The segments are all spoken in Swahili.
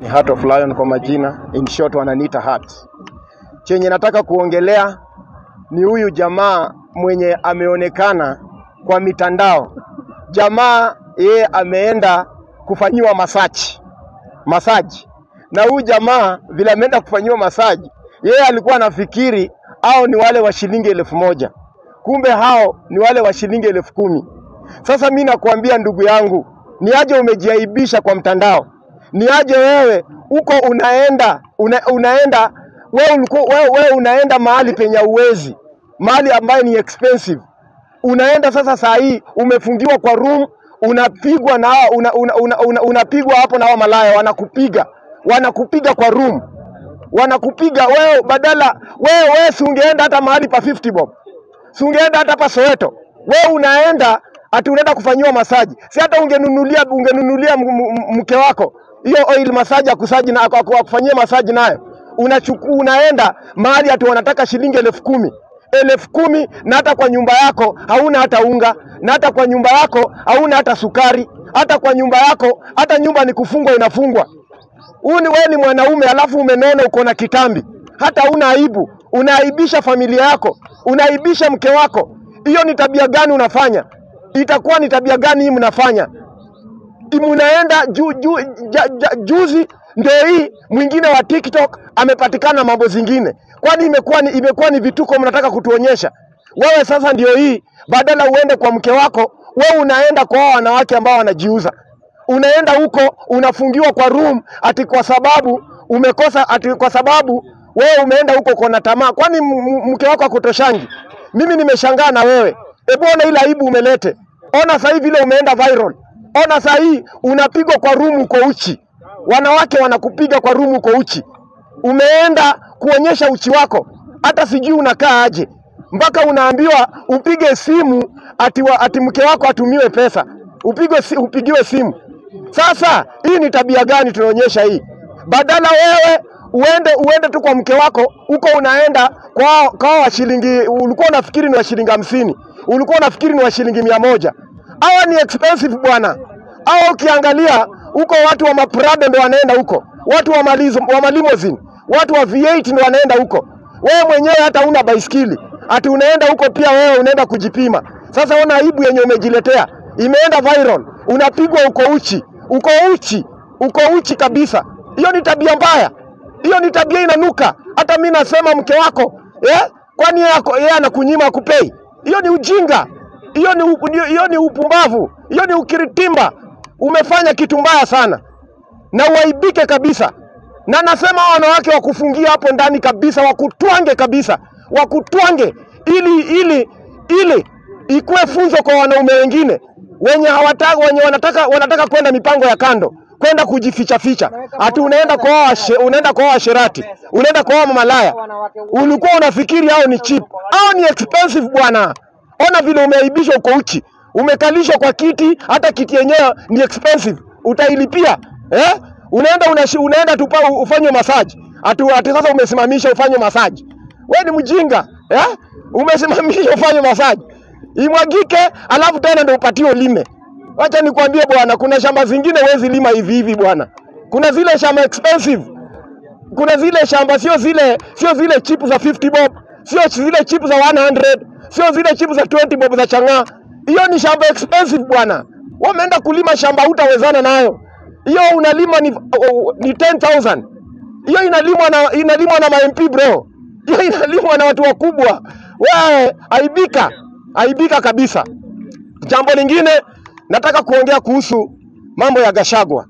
Ni Heart of Lion kwa majina, in short wananiita Heart. Chenye nataka kuongelea ni huyu jamaa mwenye ameonekana kwa mitandao. Jamaa yeye ameenda kufanyiwa masaji masaji, na huyu jamaa vile ameenda kufanyiwa masaji, yeye alikuwa anafikiri hao ni wale wa shilingi elfu moja kumbe hao ni wale wa shilingi elfu kumi. Sasa mi nakuambia ndugu yangu, ni aje umejiaibisha kwa mtandao, ni aje wewe uko unaenda una, unaenda wewe, ulikuwa, wewe, wewe unaenda mahali penye uwezi, mahali ambayo ni expensive unaenda sasa, saa hii umefungiwa kwa room, unapigwa na hawa- una, una, una, una, unapigwa hapo na hao malaya, wanakupiga wanakupiga kwa room, wanakupiga wewe, badala wewe wewe, si ungeenda hata mahali pa 50 bob, si ungeenda hata pa Soweto, wewe unaenda ati unaenda kufanyiwa masaji, si hata ungenunulia ungenunulia m- m- mke wako hiyo oil masaji akusaji na aku- aku- akufanyie masaji nayo, unachukua unaenda mahali ati wanataka shilingi elfu kumi elfu kumi na hata kwa nyumba yako hauna hata unga, na hata kwa nyumba yako hauna hata sukari, hata kwa nyumba yako hata nyumba ni kufungwa inafungwa. Huu ni wewe ni mwanaume alafu umenona uko na kitambi, hata una aibu, unaaibisha familia yako, unaaibisha mke wako. Hiyo ni tabia gani unafanya? Itakuwa ni tabia gani hii mnafanya? mnaenda ju, ju, ja, ja, juzi ndio hii mwingine wa TikTok amepatikana mambo zingine. Kwani imekuwa ni, imekuwa ni vituko mnataka kutuonyesha? Wewe sasa ndio hii, badala uende kwa mke wako, wewe unaenda kwa hao wanawake ambao wanajiuza. Unaenda huko unafungiwa kwa room ati kwa sababu umekosa, ati kwa sababu wewe umeenda huko kona tamaa. Kwani m- m- mke wako akutoshangi? Mimi nimeshangaa na wewe. Hebu ona ile aibu umelete. Ona sasa hivi vile umeenda viral. Ona saa hii unapigwa kwa rumu uko uchi, wanawake wanakupiga kwa rumu uko uchi. Umeenda kuonyesha uchi wako, hata sijui unakaa aje, mpaka unaambiwa upige simu ati, wa, ati mke wako atumiwe pesa, upigwe, si- upigiwe simu. Sasa hii ni tabia gani tunaonyesha hii? Badala wewe uende uende tu kwa mke wako huko, unaenda kwa kwa wa shilingi, ulikuwa unafikiri ni wa shilingi hamsini, ulikuwa unafikiri ni wa shilingi mia moja hawa ni expensive bwana. Hawa ukiangalia huko watu wa maprado ndo wanaenda huko, watu wa, malizo, wa malimousine, watu wa V8 ndo wanaenda huko. Wewe mwenyewe hata una baiskeli, ati unaenda huko pia wewe unaenda kujipima. Sasa ona aibu yenye umejiletea, imeenda viral, unapigwa uko uchi, uko uchi, uko uchi kabisa. Hiyo ni tabia mbaya, hiyo ni tabia inanuka. Hata mi nasema mke wako eh? Kwani yeye ako- yeye anakunyima akupei? Hiyo ni ujinga hiyo ni, upu- ni- hiyo ni upumbavu, hiyo ni ukiritimba. Umefanya kitu mbaya sana na uaibike kabisa. Na nasema hao wanawake wakufungia hapo ndani kabisa, wakutwange kabisa, wakutwange ili ili ili ikuwe funzo kwa wanaume wengine wenye hawataka wenye wanataka wanataka kwenda mipango ya kando kwenda kujificha ficha, ati unaenda kwa hao washe- unaenda kwa hao washerati, unaenda kwa hao malaya, ulikuwa unafikiri hao ni cheap. Hao ni expensive bwana. Ona vile umeaibishwa uko uchi, umekalishwa kwa kiti, hata kiti yenyewe ni expensive, utailipia eh? Unaenda unashi, unaenda tupa ufanye masaji ati, ati sasa umesimamisha ufanye masaji. We ni mjinga eh? Umesimamisha ufanye masaji imwagike, alafu tena ndio upatiwe ulime. Wacha nikwambie bwana, kuna shamba zingine huwezi lima hivi hivi bwana. Kuna zile shamba expensive kuna zile shamba sio zile sio zile chip za 50 bob, sio zile chip za 100, sio zile chip za 20 bob za chang'aa. Hiyo ni shamba expensive bwana. Wameenda kulima shamba hutawezana nayo. Hiyo unalima ni, oh, ni 10000. Hiyo inalimwa na inalimwa na ma MP bro. Hiyo inalimwa na watu wakubwa. Wewe aibika, aibika kabisa. Jambo lingine nataka kuongea kuhusu mambo ya Gashagwa.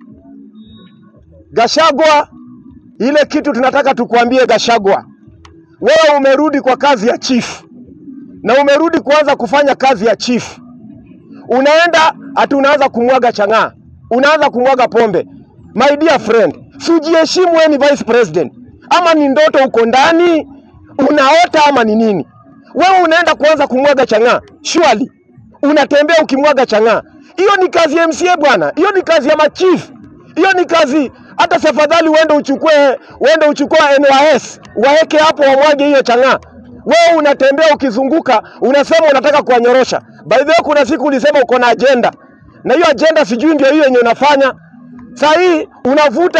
Gashagwa ile kitu tunataka tukuambie Gashagwa, wewe umerudi kwa kazi ya chief na umerudi kuanza kufanya kazi ya chief. Unaenda ati unaanza kumwaga chang'aa, unaanza kumwaga pombe. My dear friend, si ujiheshimu, wewe ni vice president, ama ni ndoto uko ndani unaota ama ni nini? Wewe unaenda kuanza kumwaga chang'aa, surely unatembea ukimwaga chang'aa. Hiyo ni kazi ya MCA bwana, hiyo ni kazi ya machief, hiyo ni kazi hata safadhali uende uchukue uende uchukue NYS waeke hapo wamwage hiyo chang'aa. Wewe unatembea ukizunguka, unasema unataka kuwanyorosha. By the way, kuna siku ulisema uko na agenda, na hiyo agenda sijui ndio hiyo yenye unafanya saa hii. Unavuta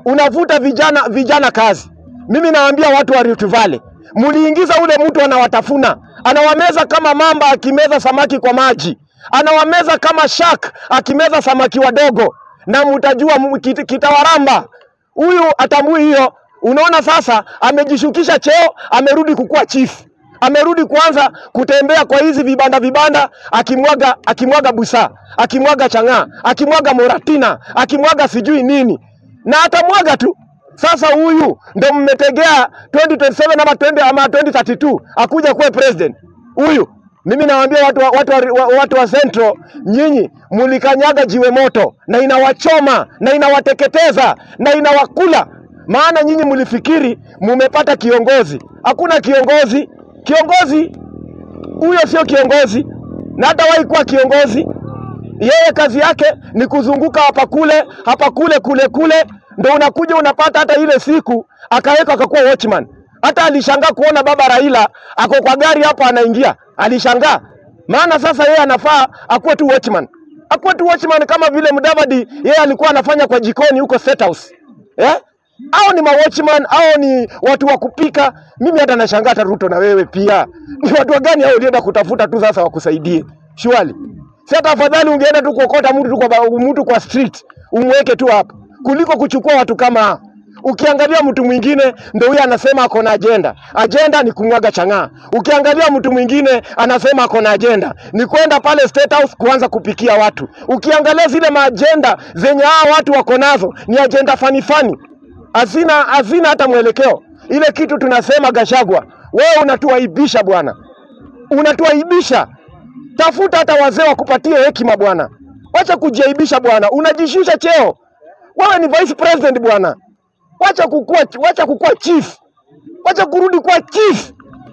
unavuta vijana vijana kazi. Mimi nawaambia watu wa Rift Valley, mliingiza ule mtu anawatafuna, anawameza kama mamba akimeza samaki kwa maji, anawameza kama shark akimeza samaki wadogo, na mtajua mu- kit- kitawaramba. Huyu atambui hiyo. Unaona sasa, amejishukisha cheo, amerudi kukuwa chief amerudi kuanza kutembea kwa hizi vibanda vibanda, akimwaga akimwaga busaa, akimwaga chang'aa, akimwaga moratina, akimwaga sijui nini, na atamwaga tu. Sasa huyu ndo mmetegea 2027 ama 20 ama 2032 akuja kuwa president huyu. Mimi nawaambia watu wa, watu wa, wa, watu wa Central, nyinyi mulikanyaga jiwe moto na inawachoma na inawateketeza na inawakula, maana nyinyi mlifikiri mumepata kiongozi. Hakuna kiongozi. Kiongozi huyo sio kiongozi, na hatawahi kuwa kiongozi. Yeye kazi yake ni kuzunguka hapa kule hapa kule kule kule, ndo unakuja unapata hata ile siku akaweka akakuwa watchman. Hata alishangaa kuona baba Raila ako kwa gari hapo anaingia, alishangaa maana sasa yeye anafaa akuwe tu watchman, akuwe tu watchman kama vile Mudavadi yeye alikuwa anafanya kwa jikoni huko State House eh? Hao ni mawatchman, hao ni watu wa kupika. Mimi hata nashangaa hata Ruto na wewe pia ni watu wa gani hao ulienda kutafuta tu sasa wakusaidie? Shwali, si hata afadhali ungeenda tu kuokota mtu tu kwa, ba- mtu kwa street umweke tu hapo kuliko kuchukua watu kama hao. Ukiangalia mtu mwingine ndo huyo anasema ako na ajenda. Ajenda ni kumwaga chang'aa. Ukiangalia mtu mwingine anasema ako na ajenda ni kwenda pale State House kuanza kupikia watu. Ukiangalia zile maajenda zenye hao watu wako nazo ni ajenda fani fani hazina hazina hata mwelekeo. Ile kitu tunasema Gashagwa, wewe unatuaibisha bwana, unatuaibisha. Tafuta hata wazee wakupatie hekima bwana, wacha kujiaibisha bwana, unajishusha cheo. Wewe ni vice president bwana, wacha kukua, wacha kukua chief, wacha kurudi kuwa chief,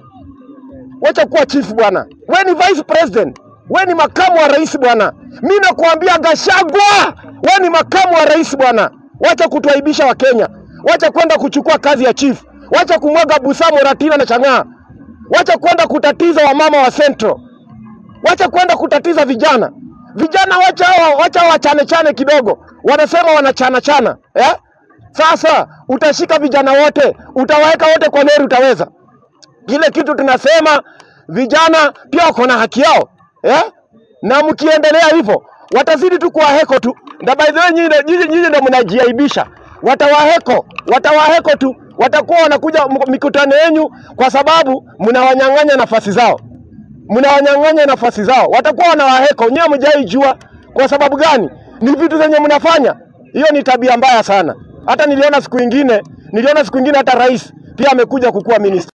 wacha kuwa chief bwana. Wewe ni vice president, wewe ni makamu wa rais bwana. Mimi nakuambia Gashagwa, wewe ni makamu wa rais bwana. Wacha kutuaibisha Wakenya, wacha kwenda kuchukua kazi ya chief, wacha kumwaga busaa, moratina na chang'aa, wacha kwenda kutatiza wamama wa Central, wacha kwenda kutatiza vijana. Vijana wacha hawa- wacha wachane chane kidogo, wanasema wanachana chana eh? Sasa utashika vijana wote, utawaweka wote kwa lori, utaweza? Kile kitu tunasema vijana pia wako na haki yao eh? na mkiendelea hivyo watazidi tu kuwaheko tu, na by the way nyinyi ndo- nyinyi nyinyi ndo mnajiaibisha. Watawaheko, watawaheko tu, watakuwa wanakuja m- mikutano yenu kwa sababu mnawanyang'anya nafasi zao, mnawanyang'anya nafasi zao, watakuwa wanawaheko. Nyewe mjaijua kwa sababu gani? Ni vitu zenye mnafanya. Hiyo ni tabia mbaya sana. Hata niliona siku ingine, niliona siku ingine hata rais pia amekuja kukuwa minister.